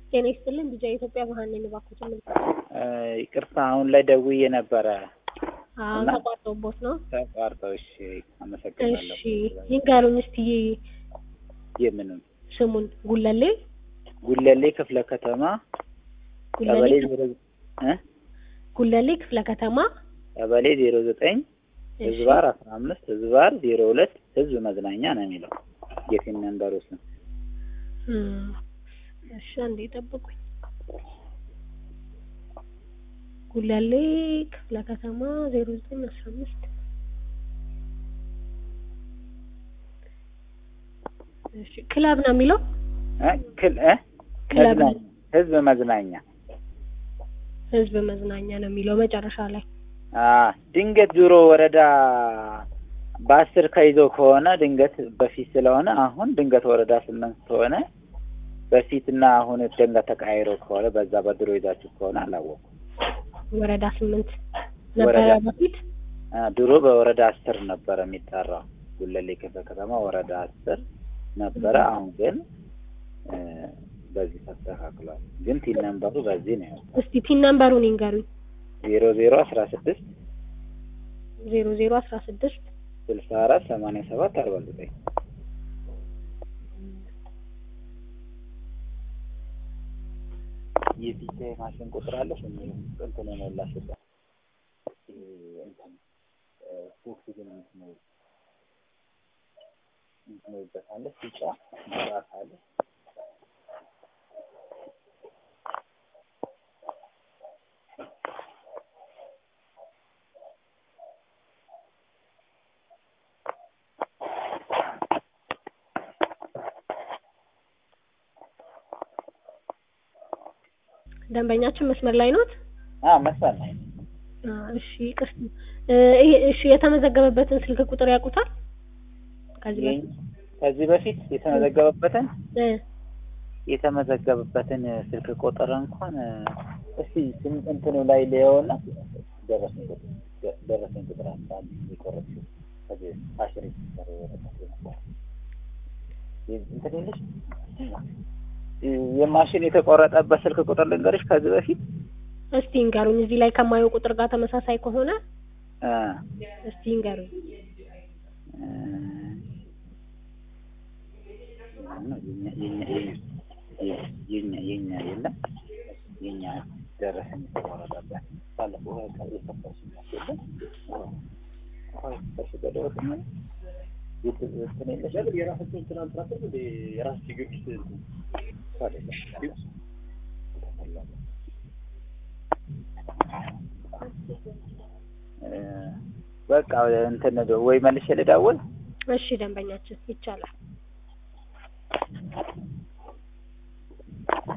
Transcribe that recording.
ጤና ይስጥልን ቢጃ ኢትዮጵያ መሀን ነኝ እባክዎትን ምን ይቅርታ አሁን ላይ ደውዬ ነበረ አዎ እና- ተቋርጦቦት ነው ተቋርጠው። እሺ አመሰግናለሁ። እሺ ይንገሩኝ እስቲ የምንም ስሙን ጉለሌ ጉለሌ ክፍለ ከተማ ቀበሌ ጉለሌ ዜሮ እ ጉለሌ ክፍለ ከተማ ቀበሌ ዜሮ ዘጠኝ እሺ ህዝባር አስራ አምስት ህዝባር ዜሮ ሁለት ህዝብ መዝናኛ ነው የሚለው የፊን መንበሩ ስም። እም፣ እሺ አንዴ ጠብቁኝ ጉለሌ ክፍለ ከተማ ዜሮ ዘጠኝ አስራ አምስት እሺ ክለብ ነው የሚለው እ ክል እ ክለብ መዝናኛ ህዝብ መዝናኛ ህዝብ መዝናኛ ነው የሚለው መጨረሻ ላይ አ ድንገት ዞሮ ወረዳ በአስር ከይዞ ከሆነ ድንገት በፊት ስለሆነ አሁን ድንገት ወረዳ ስምንት ከሆነ በፊትና አሁን ድንገት ተቃይሮ ከሆነ በዛ በድሮ ይዛችሁ ከሆነ አላወኩም። ወረዳ ስምንት ነበረ ወረዳ- በፊት አ ድሮ በወረዳ አስር ነበረ የሚጠራው ጉለሌ ክፍለ ከተማ ወረዳ አስር ነበረ። አሁን ግን እ በዚህ ተስተካክሏል። ግን ቲን ነምበሩ በዚህ ነው ያለው እስቲ ፒን ነምበሩን ይንገሩኝ ዜሮ ዜሮ አስራ ስድስት ዜሮ ዜሮ አስራ ስድስት ስልሳ አራት ሰማንያ ሰባት አርባ ዘጠኝ የፒቻ ማሽን ቁጥር አለሽ እንትን የሞላሽበት እንትን ኦክሲጅን እንትነው እንትነውበታለሽ ቢጫ መብራት አለ ደንበኛችን መስመር ላይ ኖት? አ መሳል ላይ አ፣ እሺ ይቅርታ እ፣ ይሄ እሺ የተመዘገበበትን ስልክ ቁጥር ያውቁታል? ከዚህ በፊት ከዚህ በፊት የተመዘገበበትን እ፣ የተመዘገበበትን ስልክ ቁጥር እንኳን እስቲ ስም- እንትኑ ላይ ሊየውና ደረሰኝ ቁጥር ደ- ደረሰኝ ቁጥር አለ የቆረጥሽው ከዚህ አሽሪ ሲሰሩ ወረቀት ነበር የ- እንትን የለሽ የማሽን የተቆረጠበት ስልክ ቁጥር ልንገርሽ ከዚህ በፊት እስቲ ይንገሩኝ እዚህ ላይ ከማየው ቁጥር ጋር ተመሳሳይ ከሆነ እ እስቲ ይንገሩኝ እ የኛ የኛ የኛ የኛ የኛ የለም የኛ ደረሰኝ የተቆረጠበት ባለፈው ቀን የከፈሽ የለም አሁን ከሽ በደረሰኝ የት እንትን የለሽ የራሳቸውን ትናንት ራሱ የራስ ጊዮርጊስ አይደለም እ በቃ እንትን ወይ መልሼ ልደውል እሺ ደንበኛችን ይቻላል